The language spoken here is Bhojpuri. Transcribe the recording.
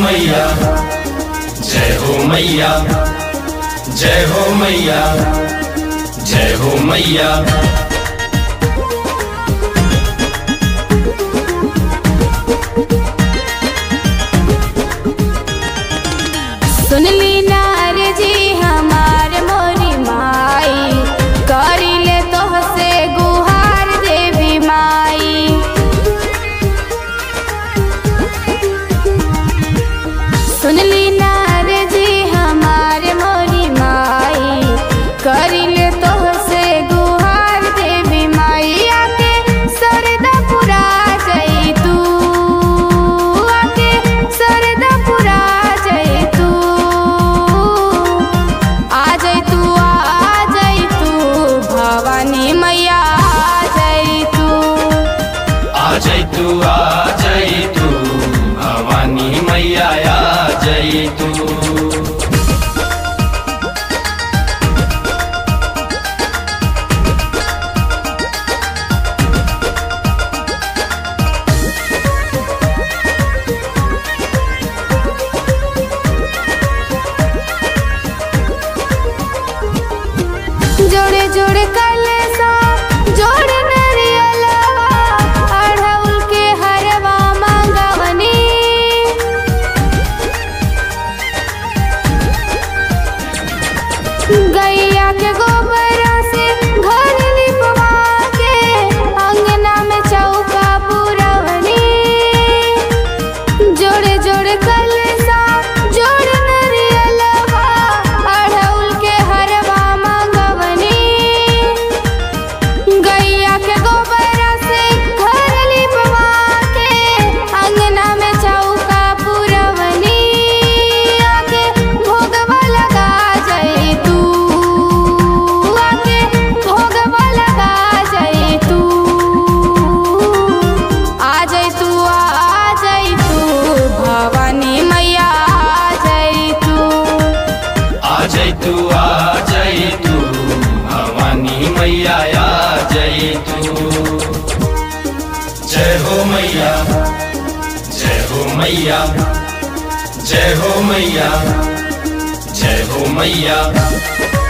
मैया जय हो मैया जय हो मैया जय हो मैया सुनली नार जी हमार मोरी माई करिले तोहसे गुहार देवी माई सुनली नार जी हमार मोरी माई करिले तोहसे गुहार देवी माई आके सरदा पुरा जई तू आके सरदा पुरा जई तू आ जई तू आ जई तू भवानी मैया आ जई तू आ जय तू आ जय तू भवानी मैया आ जय तू जोड़े जोड़े कलसा जोड़े नरियलवा अढ़उल के हरवा मांगवनी गैया के गोबरा से घर लिपवा के अंगना में चौका पुरवनी जोड़े जोड़े कलसा जोड़े नरियलवा अढ़उल के हरवा मांगवनी गैया के गोबरा से घर लिपवा के अंगना में चौका पुरवनी आके भोगवा लगा जई तू आके भोगवा लगा जई तू आ जई तू आ जई तू भवानी मैया आ जई तू आ जय तू आ जय तू भवानी मैया आ जय तू जय हो मैया जय हो मैया जय हो मैया जय हो मैया